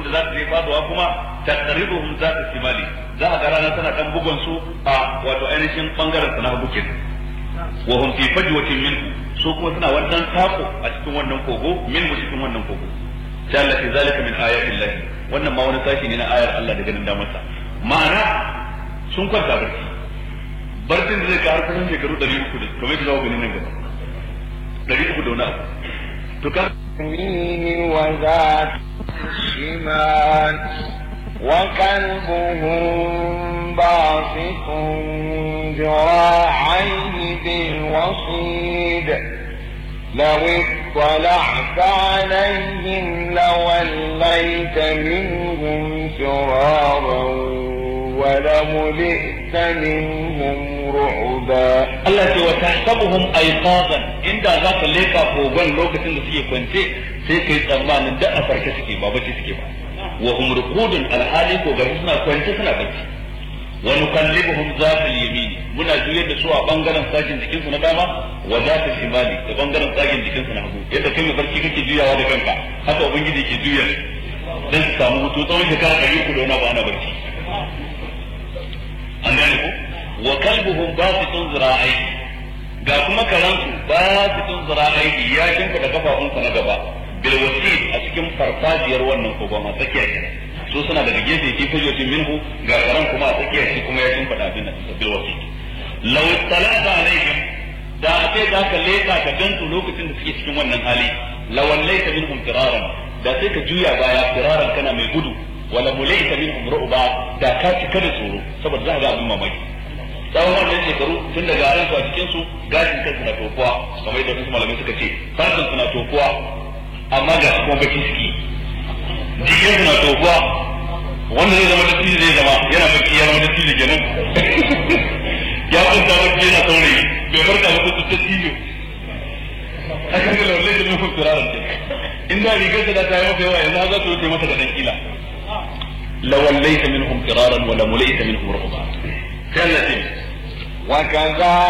da za su je faduwa kuma taqribuhum za ta simali za a ga rana tana dan bugun su a wato ainihin bangaren sa na hagu kenan wa hum fi fajwatin minhu su kuma suna wannan tako a cikin wannan kogo minhu cikin wannan kogo sai Allah ke zalika min ayatin lahi wannan ma wani sashi ne na ayar Allah da ganin damarsa ma'ana sun kwanta barci barcin da zai ka har kusan shekaru 300 da kamar yadda za ku gani nan gaba 300 da wani abu to ka يمين وذات الشمال وكلبهم باسط ذراعيه بالوصيد لو اطلعت عليهم لوليت منهم فرارا ولملئت منهم رعبا Allah ce wa tahsabuhum ayqadan inda za ka leka kogon lokacin da suke kwance sai kai tsammanin da a farke suke ba bacci suke ba wa hum ruqudun alhali ko gari suna kwance suna bacci wa nukallibuhum zatal yamin muna juyar da su a bangaren sakin jikin su na dama wa zatal shimali da bangaren sakin jikin su na hagu yadda kai mai barci kake juyawa da kanka haka ubangiji ke juya dan su samu hutu tsawon shekara ɗari uku da wani ba ana barci an gane ko wa kalbuhum basitun zira'ai ga kuma karansu basitun zira'ai ya kinka da kafafunsa na gaba bil wasid a cikin farfajiyar wannan kogon a tsakiya kenan su suna daga gefe ki fajotin minhu ga karan kuma a tsakiya shi kuma ya kinka da abin nan bil wasid law talata alaihim da ake za ka leka ka gansu lokacin da suke cikin wannan hali lawallaita minhum firaran da sai ka juya baya firaran kana mai gudu wala mulaita minhum ru'ba da ka cika da tsoro saboda za ka ga abin mamaki tsawon wannan shekaru tun daga aransu a cikin su gashin kansu na tokuwa kamar yadda wasu malamai suka ce fasin su na tokuwa amma ga su kuma baki suke jikin su na tokuwa wanda zai zama da zai zama yana baki ya zama da kenan ya kwanta baki yana saurayi bai farka ba kusa ta tijo haka ne lallai da nufin turaran ce in da rigar da ta yi masa yawa yanzu za ta wuce masa da dan kila lawallaita minhum firaran wa lamulaita minhum ru'ba sai Allah ya وكذلك